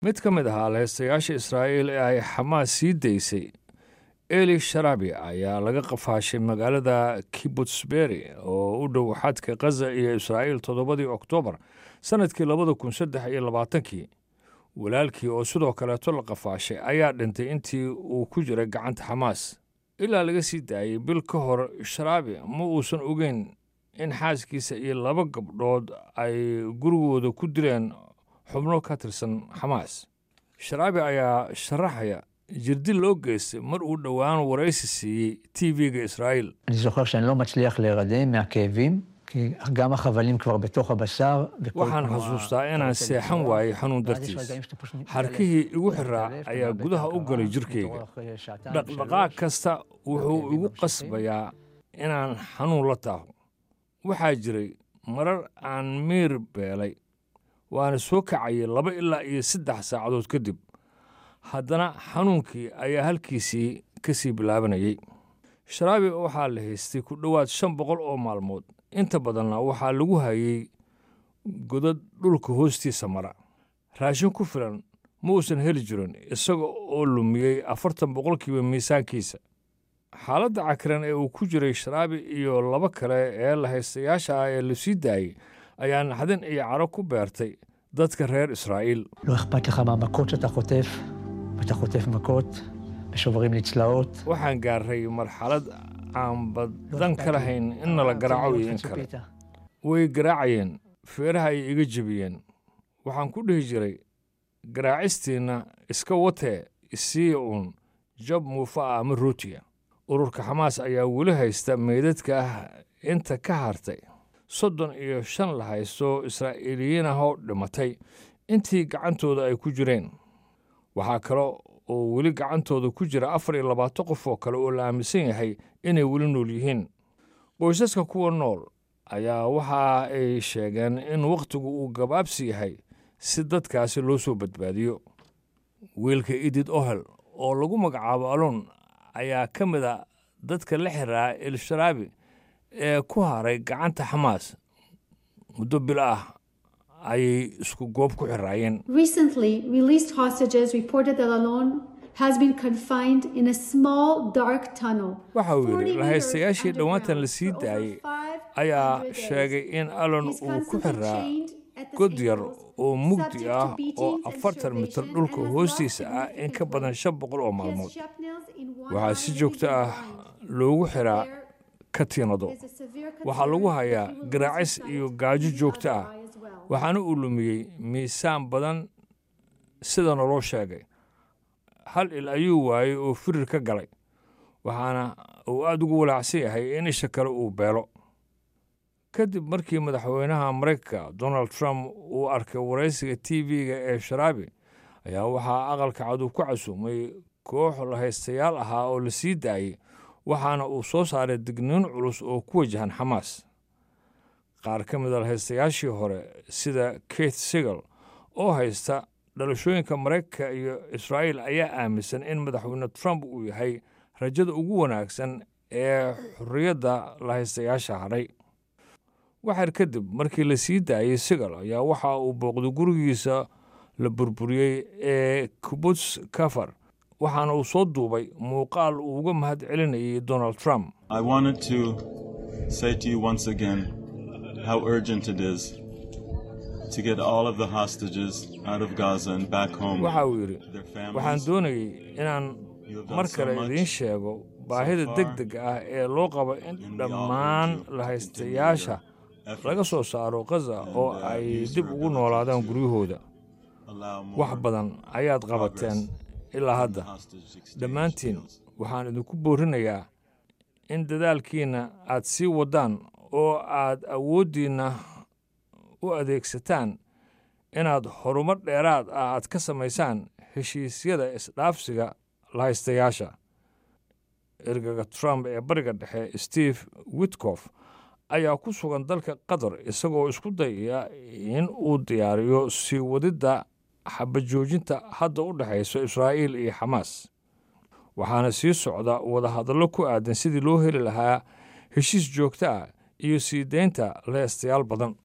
mid ka mid ahaa laheystayaasha israa'iil ee ay xamaas sii daysay eli sharabi ayaa laga qafaashay magaalada kibutsberi oo u dhow xadka khaza iyo israa'iil toddobadii oktoobar sannadkii labada kun saddex iyo labaatankii walaalkii oo sidoo kaleeto la qafaashay ayaa dhintay intii uu ku jiray gacanta xamaas ilaa laga sii daayey bil ka hor sharaabi ma uusan ogeyn in xaaskiisa iyo laba gabdhood ay gurigooda ku dileen xubno ka tirsan xamaas sharaabi ayaa sharaxaya jirdil loo geystay mar uu dhowaan waraysi siiyey t v-ga israa'iil אני זוכר שאני לא מצליח להירדם מהכאבים, כי גם החבלים כבר בתוך הבשר. וכל waxaan תנועה- xasuustaa inaan seexan waayey xanuun ואז יש dartiis רגעים שאתה פשוט מתעלף. xarkihii igu xiraa מתעלף, אתה ayaa מאבד gudaha את u galay ההכרה, jirkayga מתעורר אחרי שעתיים, dhaqdhaqaaq שלוש. kasta wuxuu igu qasbayaa inaan xanuun la taaho waxaa jiray marar aan miir beelay waana soo kacayay laba ilaa iyo saddex saacadood kadib haddana xanuunkii ayaa halkiisii ka sii bilaabanayay sharaabi waxaa la haystay ku dhowaad shan boqol oo maalmood inta badanna waxaa lagu hayay godad dhulka hoostiisa mara raashin ku filan ma uusan heli jirin isaga oo lumiyey afartan boqolkiiba miisaankiisa xaaladda cakiran ee uu ku jiray sharaabi iyo laba kale ee la haystayaasha ah ee la sii daayey ayaa naxdin iyo caro ku beertay dadka reer israa'iil לא אכפת לך מהמכות שאתה חוטף, ואתה חוטף מכות, ושוברים לי צלעות. waxaan gaarray marxalad aan badan ka lahayn in nala garaaco iyo in kale ציפית. way garaacayeen feeraha ay iga jebiyeen waxaan ku dhihi jiray garaacistiinna iska watee isiiya uun jab muufa ah ama rootiya ururka xamaas ayaa weli haysta meydadka ah inta ka hartay soddon iyo shan la haysto israa'iiliyiin ah oo dhimatay intii gacantooda ay ku jireen waxaa kale oo weli gacantooda ku jira afar iyo labaatan qof oo kale oo la aaminsan yahay inay weli nool yihiin qoysaska kuwa nool ayaa waxa ay sheegeen in wakhtigu uu gabaabsi yahay si dadkaasi loo soo badbaadiyo wiilka idid ohel oo lagu magacaabo alon ayaa ka mid a dadka la xiraa el-sharaabi ee ku haray gacanta xamaas muddo bil ah ayay isku goob ku xiraayeen Recently, released hostages reported that Alon has been confined in a small, dark tunnel. waxa uu 40 yidhi lahaystayaashii meters dhowaantan la underground sii for over daayey 500 ayaa days. sheegay in alon He's uu ku constantly xiraa chained at the god yar ankles, oo mugdi subject to ah oo beatings and afartan mitir starvation, dhulka and has hoostiisa lost ah in significant ka badan weight. shan boqol oo He has maalmood shrapnels in one waxaa eye si and joogto he's ah blind. loogu xiraa There katiinado is a severe waxaa lagu concern hayaa that he will lose garaacis his iyo sight gaajo in the joogto other ah eye as well. waxaana uu lumiyey miisaan badan sida naloo sheegay hal il ayuu waayey oo firir ka galay waxaana uu aad ugu walaacsan yahay in isha kale uu beelo kadib markii madaxweynaha maraykanka donald trump uu arkay waraysiga t v-ga ee sharaabi ayaa waxaa aqalka cad uu ku casuumay koox lahaystayaal ahaa oo la sii daayey waxaana uu soo saaray digniin culus oo ku wajahan xamaas qaar ka mid a lahaystayaashii hore sida keith sigal oo haysta dhalashooyinka maraykanka iyo israa'iil ayaa aaminsan in madaxweyne trump uu yahay rajada ugu wanaagsan ee xorriyadda lahaystayaasha hadhay waxyar kadib markii la sii daayey sigal ayaa waxa uu booqday gurigiisa la burburiyey ee kibuts kafar waxaana uu soo duubay muuqaal uu uga mahad celinayay donald trump I wanted to say to you once again how urgent it is to get all of the hostages out of Gaza and back home. waxa uu yidhi Their families. waxaan doonayay inaan You have done mar so kale much idiin sheego baahida far deg deg ah ee loo qabo in and we all dhammaan urge you to lahaystayaasha continue your laga efforts soo saaro khaza oo uh, ay use dib your ugu ability noolaadaan to guryahooda allow more wax badan ayaad qabateen ilaa hadda hostage exchange dhammaantiin deals. waxaan idinku boorinayaa in dadaalkiinna aad sii waddaan oo aad awooddiinna u adeegsataan inaad horumar dheeraad ah aad ka samaysaan heshiisyada isdhaafsiga lahaystayaasha ergaga trump ee bariga dhexe steve witkof ayaa ku sugan dalka qatar isagoo isku dayaya in uu diyaariyo sii wadidda xabajoojinta hadda u dhexaysa israa'iil iyo xamaas waxaana sii socda wadahadallo ku aadan sidii loo heli lahaa heshiis joogto ah iyo sii deynta leestayaal badan